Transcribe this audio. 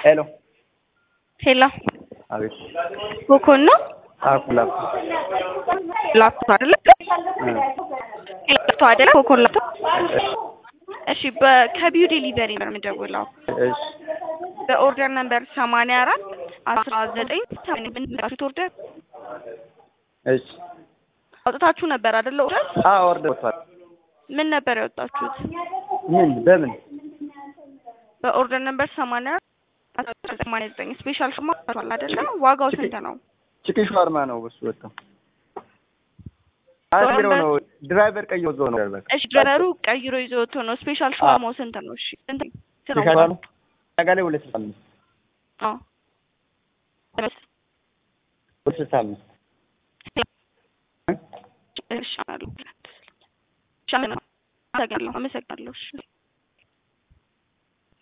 ሄሎ ሄሎ አቤት ኮኮን ነው አኩላ ላፕቶፕ አይደለ? ላፕቶፕ አይደለ? ኮኮን ላፕቶፕ። እሺ በ- ከቢዩ ዴሊቨሪ ነው የምደውለው። እሺ በኦርደር ነምበር ሰማንያ አራት አስራ ዘጠኝ ብንላችሁት ኦርደር እሺ አውጥታችሁ ነበር አይደለ? ኦርደር አ ኦርደር ወጥቷል። ምን ነበር ያወጣችሁት? ምን በምን በኦርደር ነምበር ሰማንያ አራት ሰማንያ ዘጠኝ ስፔሻል ሽማ አይደለ? ዋጋው ስንት ነው? ቺክን ሻወርማ ነው እሱ ወጣው። አስቢሮ ነው ድራይቨር ቀይ ወዞ ነው በቃ እሺ ድረሩ ቀይሮ ይዞ ወጥቶ ነው። ስፔሻል ሽማማው ስንት ነው? እሺ ስንት ነው? ሻወርማ ጋር ላይ ሁለት ስልሳ አምስት አዎ ሁለት ስልሳ አምስት እሺ አመሰግናለሁ። አመሰግናለሁ። እሺ